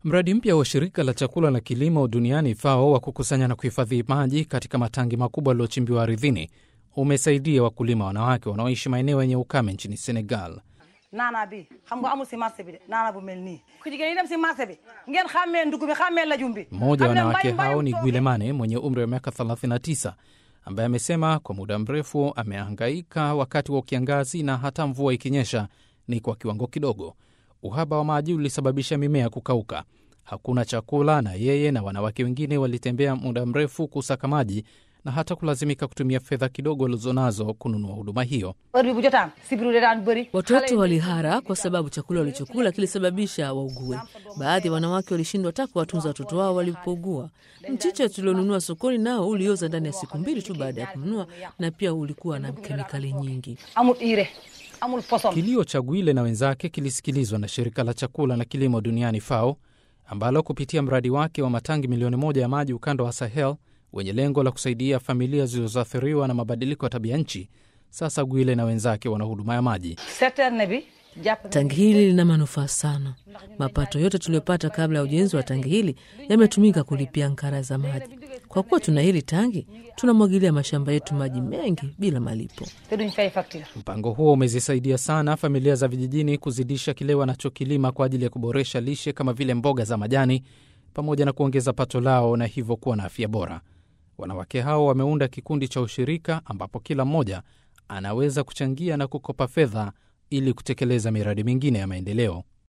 Mradi mpya wa shirika la chakula na kilimo duniani FAO wa kukusanya na kuhifadhi maji katika matangi makubwa yaliyochimbiwa ardhini umesaidia wakulima wanawake wanaoishi maeneo yenye ukame nchini Senegal. naana bi xam nga amul si marché bi de naana bu mel nii ku jigéen ñi dem si marché bi ngeen xàmmee ndugg bi xàmmee lajum bi Mmoja wa Xam ne wanawake mbay- hao ni mbayum Gwilemane mwenye umri wa miaka 39 ambaye amesema kwa muda mrefu amehangaika wakati wa kiangazi na hata mvua ikinyesha ni kwa kiwango kidogo. Uhaba wa maji ulisababisha mimea kukauka, hakuna chakula, na yeye na wanawake wengine walitembea muda mrefu kusaka maji na hata kulazimika kutumia fedha kidogo walizonazo kununua huduma hiyo. heure bi bu jotaan sibiru de daan bëri Watoto walihara kwa sababu chakula walichokula kilisababisha waugue. Baadhi ya wanawake walishindwa hata kuwatunza watoto wao walipougua. Mchicha tulionunua sokoni nao ulioza ndani ya siku mbili tu baada ya kununua, na pia ulikuwa na kemikali nyingi. amul ire amul poson Kilio cha Gwile na wenzake kilisikilizwa na shirika la chakula na kilimo duniani FAO, ambalo kupitia mradi wake wa matangi milioni moja ya maji ukanda wa Sahel wenye lengo la kusaidia familia zilizoathiriwa na mabadiliko ya tabia nchi. Sasa Gwile na wenzake wana huduma ya maji. citerne bi jàpp Tangi hili lina manufaa sana. Mapato yote tuliyopata kabla ya ujenzi wa tangi hili yametumika kulipia nkara za maji. Kwa kuwa tuna hili tangi, tunamwagilia mashamba yetu maji mengi bila malipo. te duñ fay facture Mpango huo umezisaidia sana familia za vijijini kuzidisha kile wanachokilima kwa ajili ya kuboresha lishe kama vile mboga za majani pamoja na kuongeza pato lao na hivyo kuwa na afya bora. Wanawake hao wameunda kikundi cha ushirika ambapo kila mmoja anaweza kuchangia na kukopa fedha ili kutekeleza miradi mingine ya maendeleo.